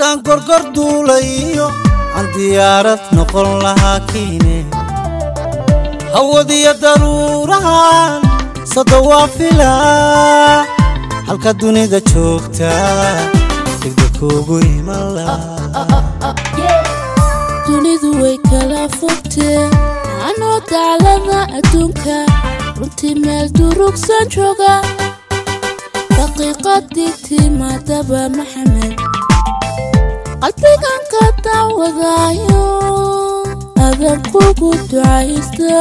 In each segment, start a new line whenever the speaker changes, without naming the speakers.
haddaan gorgor duulayo aan diyaarad noqon lahaa kiine hawadiyo daruurahan sada waa filaa halka dunida joogta degda kuugu iman lahaa
dunidu way kala fogtee anoo daclada adduunka runtii meel durugsan jooga daqiiqadii timaadaba maxamed qalbigan ka daawadaayo adan kugu ducaysta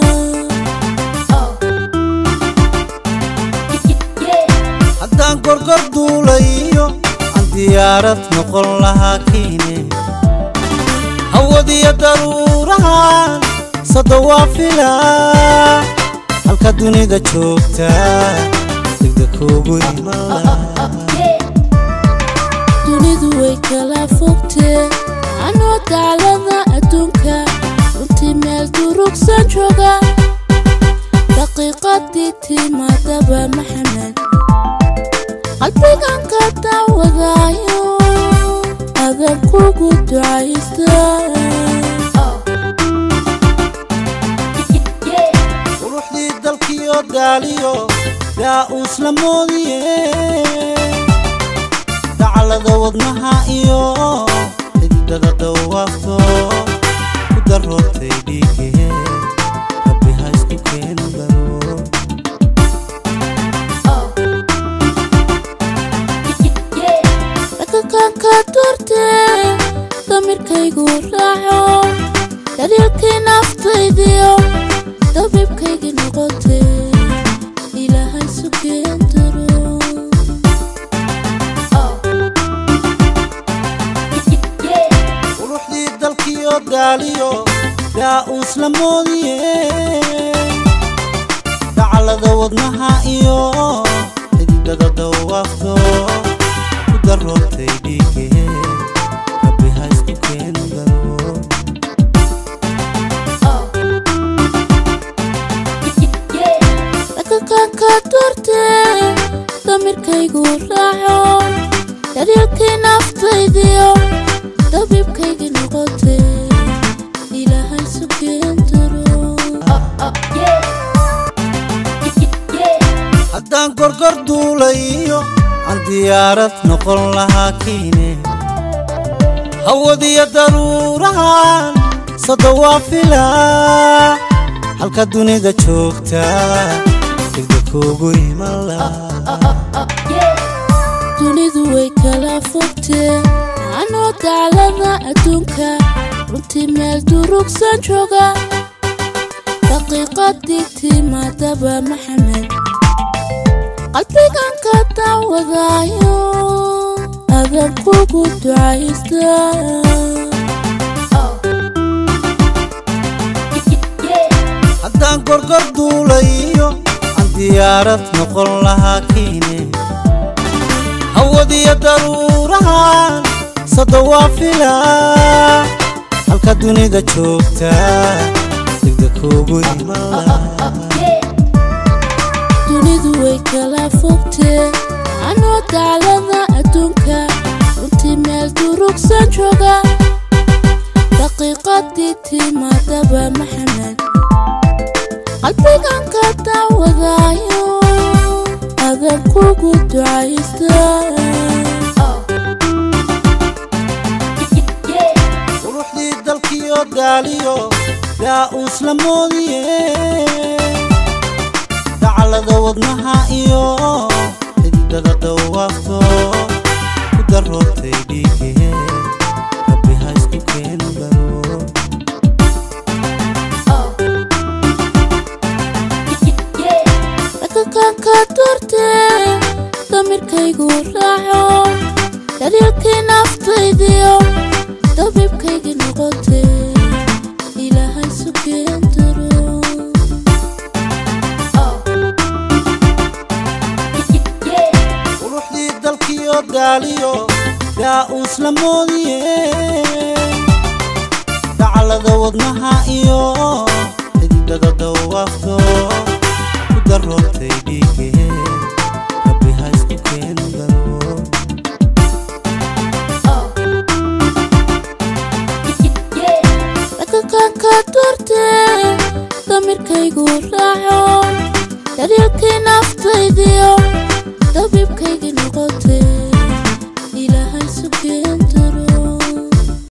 haddaan gorgor duulayo aan diyaarad noqon lahaa kiine hawadiyo daruurahan sada waa filaa halka dunida joogta degda kuugu iman lahaa
dunidu way kala fogtee anoo daclada adduunka runtii meel durugsan jooga daqiiqadii timaadaba maxamed qalbigan ka daawadaayo adan kugu ducaysta
quruxdii dalkiyo daaliyo yaa uusla moodiye daclada wadnaha iyo xididada dawaafto ku daroortay dhiigee rabbi ha isku keenu daro
dhaqankan ka doortee damirkaygu raaco daliilkii naftaydiyo dabibkaygi noqotee ilaahay sugeen daro
quruxdii dalkiyo daaliyo yaa uusla moodiye daclada wadnaha iyo xididada dawaafto ku daroortay dhiigee rabbi ha isku keenu daro
dhaqankan ka doortee damirkaygu raaco daliilkii naftaydiyo dabibkaygi noqotee ilaahay sugeen daro
haddaan gorgor duulayo aan diyaarad noqon lahaa kiine hawadiyo daruurahan sada waa filaa halka dunida joogta degda kuugu iman lahaa
dunidu way kala fogtee anoo daclada adduunka runtii meel durugsan jooga daqiiqadii timaadaba maxamed qalbigan ka daawadaayo adan kugu ducaysta
haddaan gorgor duulayo aan diyaarad noqon lahaa kiine hawadiyo daruurahan sada waa filaa halka dunida joogta degda kuugu iman lahaa
dunidu way kala fogtee anoo daclada adduunka runtii meel durugsan jooga daqiiqadii timaadaba maxamed qalbigan ka daawadaayo adan kugu ducaysta
quruxdii dalkiyo daaliyo yaa uusla moodiye daclada wadnaha iyo xididada dawaafto ku daroortay dhiigee rabbi ha isku keenu daro
dhaqankan ka doortee damirkaygu raaco daliilkii naftaydiyo dabibkaygi noqotee ilaahay sugeen daro
quruxdii dalkiyo daaliyo yaa uusla moodiye daclada wadnaha iyo xididada dawaafto ku daroortay dhiigee rabbi ha isku keenu daro
laygu raaco daryeelkii naftaydiyo